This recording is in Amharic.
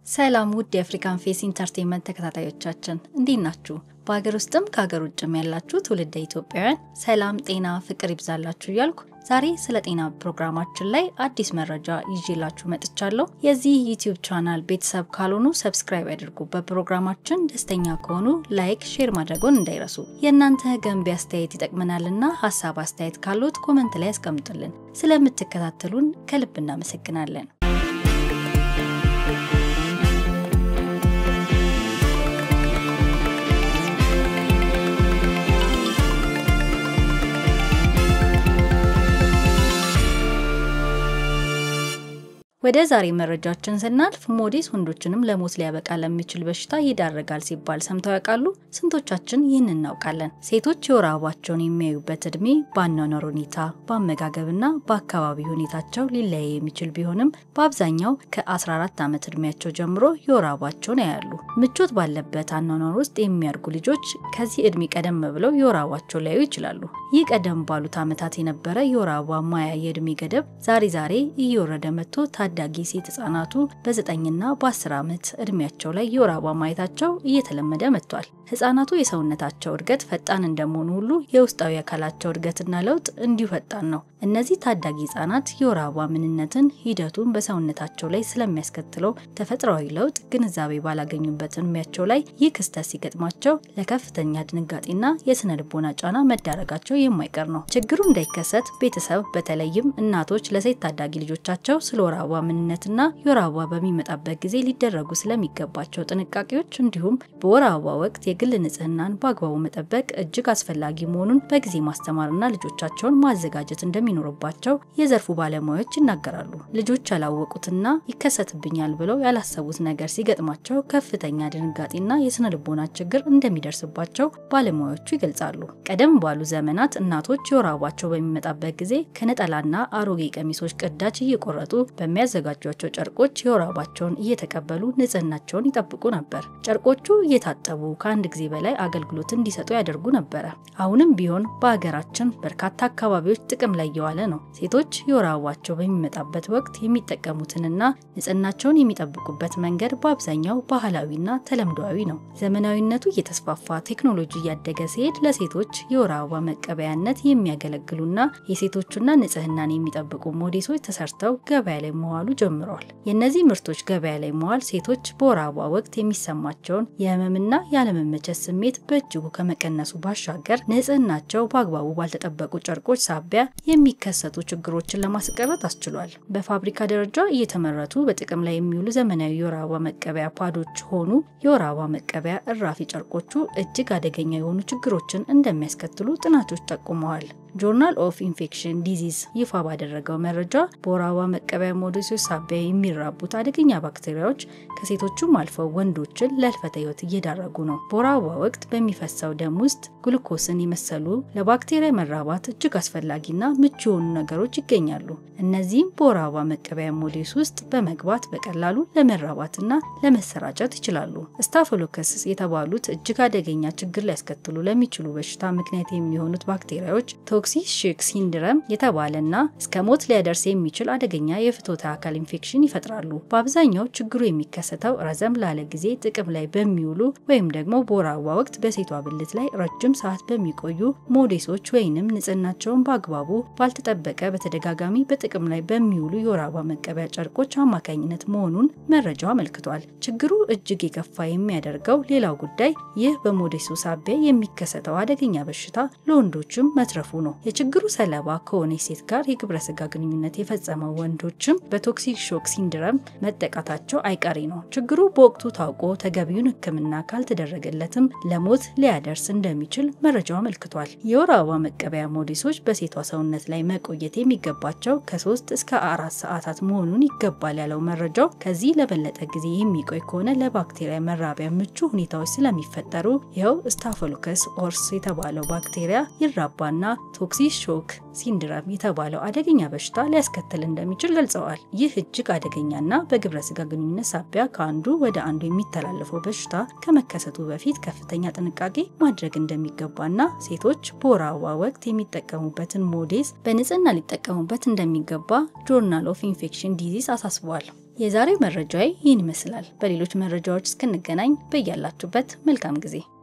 ሰላም ውድ የአፍሪካን ፌስ ኢንተርቴንመንት ተከታታዮቻችን እንዴት ናችሁ? በሀገር ውስጥም ከሀገር ውጭም ያላችሁ ትውልደ ኢትዮጵያውያን ሰላም፣ ጤና፣ ፍቅር ይብዛላችሁ እያልኩ ዛሬ ስለ ጤና ፕሮግራማችን ላይ አዲስ መረጃ ይዤላችሁ መጥቻለሁ። የዚህ ዩቲዩብ ቻናል ቤተሰብ ካልሆኑ ሰብስክራይብ ያድርጉ። በፕሮግራማችን ደስተኛ ከሆኑ ላይክ፣ ሼር ማድረጎን እንዳይረሱ። የእናንተ ገንቢ አስተያየት ይጠቅመናልና ሀሳብ አስተያየት ካሉት ኮመንት ላይ ያስቀምጡልን። ስለምትከታተሉን ከልብ እናመሰግናለን። ወደ ዛሬ መረጃችን ስናልፍ ሞዴስ ወንዶችንም ለሞት ሊያበቃ ለሚችል በሽታ ይዳረጋል ሲባል ሰምተው ያውቃሉ? ስንቶቻችን ይህን እናውቃለን? ሴቶች የወር አበባቸውን የሚያዩበት እድሜ በአኗኗር ሁኔታ፣ በአመጋገብና በአካባቢ ሁኔታቸው ሊለያይ የሚችል ቢሆንም በአብዛኛው ከ14 ዓመት እድሜያቸው ጀምሮ የወር አበባቸውን ያያሉ። ምቾት ባለበት አኗኗር ውስጥ የሚያድጉ ልጆች ከዚህ እድሜ ቀደም ብለው የወር አበባቸውን ሊያዩ ይችላሉ። ይህ ቀደም ባሉት ዓመታት የነበረ የወር አበባ ማያ የእድሜ ገደብ ዛሬ ዛሬ እየወረደ መጥቶ ታዳጊ ሴት ህጻናቱ በዘጠኝና በአስር ዓመት እድሜያቸው ላይ የወር አበባ ማየታቸው እየተለመደ መጥቷል። ህጻናቱ የሰውነታቸው እድገት ፈጣን እንደመሆኑ ሁሉ የውስጣዊ አካላቸው እድገትና ለውጥ እንዲሁ ፈጣን ነው። እነዚህ ታዳጊ ህጻናት የወር አበባ ምንነትን፣ ሂደቱን በሰውነታቸው ላይ ስለሚያስከትለው ተፈጥሯዊ ለውጥ ግንዛቤ ባላገኙበት እድሜያቸው ላይ ይህ ክስተት ሲገጥማቸው ለከፍተኛ ድንጋጤና የስነ ልቦና ጫና መዳረጋቸው የማይቀር ነው። ችግሩ እንዳይከሰት ቤተሰብ በተለይም እናቶች ለሴት ታዳጊ ልጆቻቸው ስለ ወር አበባ ምንነትና የወር አበባ በሚመጣበት ጊዜ ሊደረጉ ስለሚገባቸው ጥንቃቄዎች እንዲሁም በወር አበባ ወቅት የግል ንጽህናን በአግባቡ መጠበቅ እጅግ አስፈላጊ መሆኑን በጊዜ ማስተማርና ልጆቻቸውን ማዘጋጀት እንደሚኖርባቸው የዘርፉ ባለሙያዎች ይናገራሉ። ልጆች ያላወቁትና ይከሰትብኛል ብለው ያላሰቡት ነገር ሲገጥማቸው ከፍተኛ ድንጋጤና የስነ ልቦና ችግር እንደሚደርስባቸው ባለሙያዎቹ ይገልጻሉ። ቀደም ባሉ ዘመናት እናቶች የወር አበባቸው በሚመጣበት ጊዜ ከነጠላና አሮጌ ቀሚሶች ቅዳጅ እየቆረጡ በሚያዘጋጇቸው ጨርቆች የወር አበባቸውን እየተቀበሉ ንጽህናቸውን ይጠብቁ ነበር። ጨርቆቹ እየታጠቡ ከአንድ ጊዜ በላይ አገልግሎት እንዲሰጡ ያደርጉ ነበረ። አሁንም ቢሆን በሀገራችን በርካታ አካባቢዎች ጥቅም ላይ የዋለ ነው። ሴቶች የወር አበባቸው በሚመጣበት ወቅት የሚጠቀሙትንና ንጽህናቸውን የሚጠብቁበት መንገድ በአብዛኛው ባህላዊና ተለምዷዊ ነው። ዘመናዊነቱ እየተስፋፋ ቴክኖሎጂ እያደገ ሲሄድ ለሴቶች የወር አበባ መቀበያነት የሚያገለግሉና የሴቶቹና ንጽህናን የሚጠብቁ ሞዴሶች ተሰርተው ገበያ ላይ መዋሉ ጀምረዋል። የእነዚህ ምርቶች ገበያ ላይ መዋል ሴቶች በወር አበባ ወቅት የሚሰማቸውን የህመምና ያለመመቸት ስሜት በእጅጉ ከመቀነሱ ባሻገር ንጽህናቸው በአግባቡ ባልተጠበቁ ጨርቆች ሳቢያ የሚከሰቱ ችግሮችን ለማስቀረት አስችሏል። በፋብሪካ ደረጃ እየተመረቱ በጥቅም ላይ የሚውሉ ዘመናዊ የወር አበባ መቀበያ ፓዶች ሆኑ የወር አበባ መቀበያ እራፊ ጨርቆቹ እጅግ አደገኛ የሆኑ ችግሮችን እንደሚያስከትሉ ጥናቶች ጠቁመዋል። ጆርናል ኦፍ ኢንፌክሽን ዲዚዝ ይፋ ባደረገው መረጃ በወር አበባ መቀበያ ሞዴሶች ሳቢያ የሚራቡት አደገኛ ባክቴሪያዎች ከሴቶቹም አልፈው ወንዶችን ለህልፈተ ህይወት እየዳረጉ ነው። በወር አበባ ወቅት በሚፈሰው ደም ውስጥ ግሉኮስን የመሰሉ ለባክቴሪያ መራባት እጅግ አስፈላጊና ምቹ የሆኑ ነገሮች ይገኛሉ። እነዚህም በወር አበባ መቀበያ ሞዴስ ውስጥ በመግባት በቀላሉ ለመራባትና ለመሰራጨት ይችላሉ። ስታፎሎከስ የተባሉት እጅግ አደገኛ ችግር ሊያስከትሉ ለሚችሉ በሽታ ምክንያት የሚሆኑት ባክቴሪያዎች ቶክሲክ ሾክ ሲንድረም የተባለና እስከ ሞት ሊያደርስ የሚችል አደገኛ የፍትወተ አካል ኢንፌክሽን ይፈጥራሉ። በአብዛኛው ችግሩ የሚከሰተው ረዘም ላለ ጊዜ ጥቅም ላይ በሚውሉ ወይም ደግሞ በወር አበባ ወቅት በሴቷ ብልት ላይ ረጅም ሰዓት በሚቆዩ ሞዴሶች ወይንም ንጽህናቸውን በአግባቡ ባልተጠበቀ በተደጋጋሚ በጥቅም ላይ በሚውሉ የወር አበባ መቀበያ ጨርቆች አማካኝነት መሆኑን መረጃው አመልክቷል። ችግሩ እጅግ የከፋ የሚያደርገው ሌላው ጉዳይ ይህ በሞዴሱ ሳቢያ የሚከሰተው አደገኛ በሽታ ለወንዶችም መትረፉ ነው። የችግሩ ሰለባ ከሆነች ሴት ጋር የግብረ ስጋ ግንኙነት የፈጸመው ወንዶችም በቶክሲክ ሾክ ሲንድረም መጠቃታቸው አይቀሬ ነው። ችግሩ በወቅቱ ታውቆ ተገቢውን ሕክምና ካልተደረገለትም ለሞት ሊያደርስ እንደሚችል መረጃው አመልክቷል። የወር አበባ መቀበያ ሞዴሶች በሴቷ ሰውነት ላይ መቆየት የሚገባቸው ከሶስት እስከ አራት ሰዓታት መሆኑን ይገባል ያለው መረጃው ከዚህ ለበለጠ ጊዜ የሚቆይ ከሆነ ለባክቴሪያ መራቢያ ምቹ ሁኔታዎች ስለሚፈጠሩ ይኸው ስታፎሎከስ ኦርስ የተባለው ባክቴሪያ ይራባና ቶክሲክ ሾክ ሲንድረም የተባለው አደገኛ በሽታ ሊያስከትል እንደሚችል ገልጸዋል። ይህ እጅግ አደገኛና በግብረ ስጋ ግንኙነት ሳቢያ ከአንዱ ወደ አንዱ የሚተላለፈው በሽታ ከመከሰቱ በፊት ከፍተኛ ጥንቃቄ ማድረግ እንደሚገባና ሴቶች በወር አበባ ወቅት የሚጠቀሙበትን ሞዴስ በንጽህና ሊጠቀሙበት እንደሚገባ ጆርናል ኦፍ ኢንፌክሽን ዲዚዝ አሳስቧል። የዛሬው መረጃዬ ይህን ይመስላል። በሌሎች መረጃዎች እስክንገናኝ በያላችሁበት መልካም ጊዜ